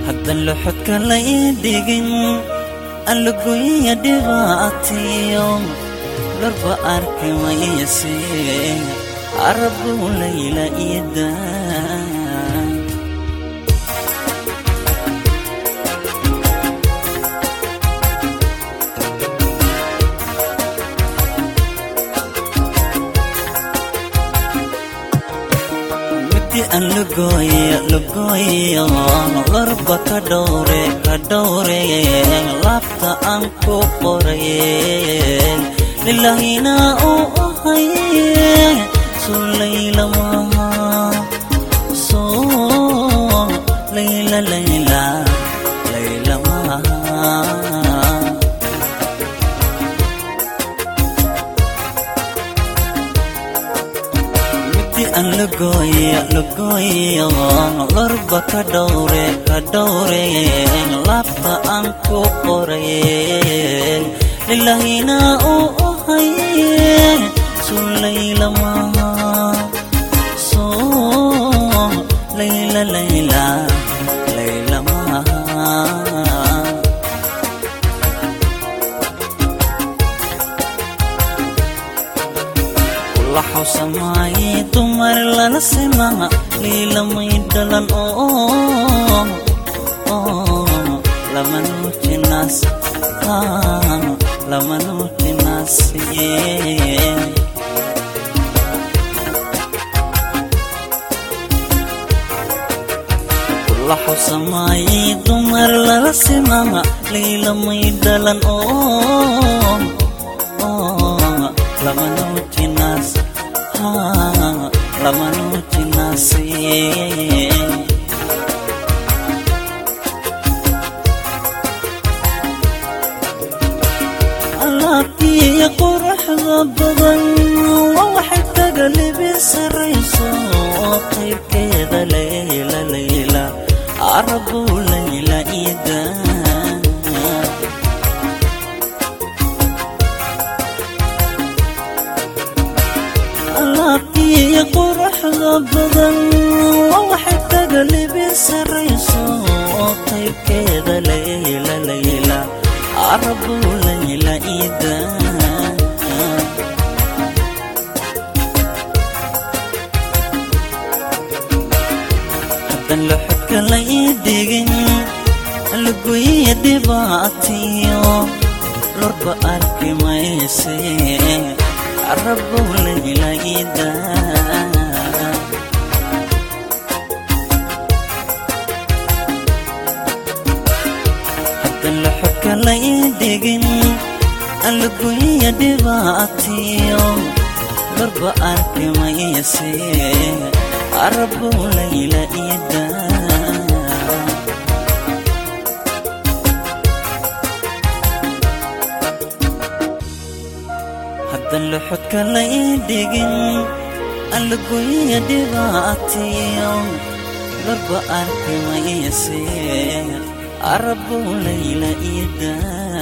haddan loxodka la ii dhigin allagoya dhibaatiyo lorba arki mayse arabu layla iidaa an lugooyo lugooyo lorba ka dhowre ka dhowre laabta aan ku qoraye lilahina uu ahaye soo layla maha soo layla layla layla maha an lugooyo lugooyo lorba ka dhowre ka dhowre laabta aan ku qoraye lilahina uu ahaye soo layla maha soo layla layla layla maha laxawsamaaye dumar lala simaa liilamay dhalan oo lama nuujinaas lama nuujinaas laxawsamaaye dumar lala simaa liilamay dhalan oo lama nuujinaas lama nuujinaas alaabtiiyo quruxda badan waa waxay taga libi sarayso qaybkeeda layla layla arabu layla iidaa alaabtiiyo quruxda badan waa waxay taga libi sarayso qaybkeeda layla layla arabu layla iidaa haddan loxodka la ii dhigin lagoya dhibaatiyo lorba arki mayse arabu layla iidaa haddan loxodka la ii dhigin allagoya dhibaatiyo lorba arki mayse arabu layla iidaa haddan loxodka la ii dhigin allagoya dhibaatiyo lorba arki mayse arabu layla iidaa